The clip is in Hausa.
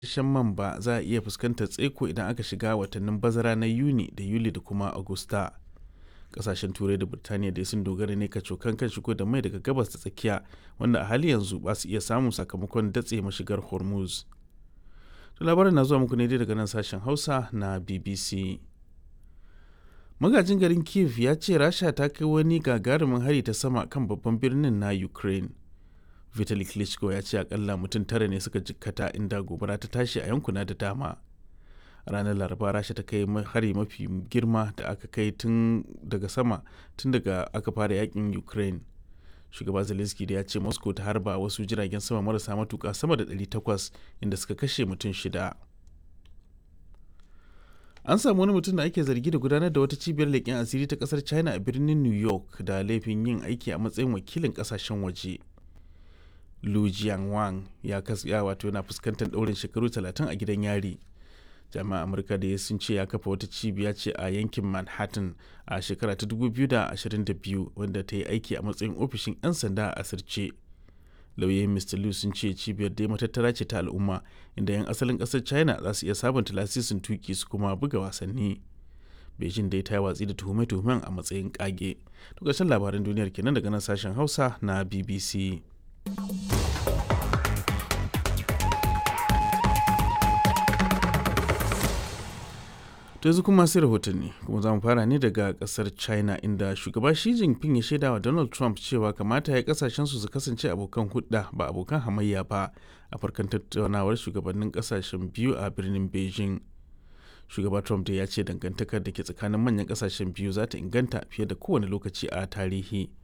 shan man ba za a iya fuskantar tsaiko idan aka shiga watannin bazara na yuni da yuli da kuma agusta kasashen turai da birtaniya dai sun dogara ne kacokan kan shigo da mai daga gabas ta tsakiya wanda a hali yanzu ba su iya samun sakamakon datse mashigar hormuz to labarin na zuwa muku ne dai daga nan sashen hausa na bbc magajin garin kiev ya ce rasha ta kai wani gagarumin hari ta sama kan babban birnin na ukraine vitali klitschko ya ce akalla mutum tara ne suka jikkata inda gobara ta tashi a yankuna da dama ranar laraba rasha ta kai hari mafi girma da aka kai tun daga sama tun daga aka fara yakin ukraine shugaba zelensky da ya ce moscow ta harba wasu jiragen sama marasa matuka sama da 800 inda suka kashe mutum shida an samu wani mutum da ake zargi da gudanar da wata cibiyar leƙen asiri ta ƙasar china a birnin new york da laifin yin aiki a matsayin wakilin ƙasashen waje lu jianwang ya kasya wato yana fuskantar ɗaurin shekaru 30 a gidan yari jami'an amurka da sun ce ya kafa wata cibiya ce a yankin manhattan a shekara ta 2022 wanda ta yi aiki a matsayin ofishin 'yan sanda a asirce lauyoyin mr liu sun ce cibiyar dai matattara ce ta al'umma inda 'yan asalin kasar china za su iya sabunta lasisin tuki su kuma buga wasanni beijing dai ta yi watsi da tuhume-tuhumen a matsayin kage to ƙarshen labaran duniyar kenan daga nan sashen hausa na bbc to yanzu kuma sai rahotanni kuma za mu fara ne daga kasar china inda shugaba shi jinping ya shaida wa donald trump cewa kamata ya kasashen su su kasance abokan hudda ba abokan hamayya ba a farkon tattaunawar shugabannin kasashen biyu a birnin beijing shugaba trump da ya ce dangantakar da ke tsakanin manyan kasashen biyu za ta inganta fiye da kowane lokaci a tarihi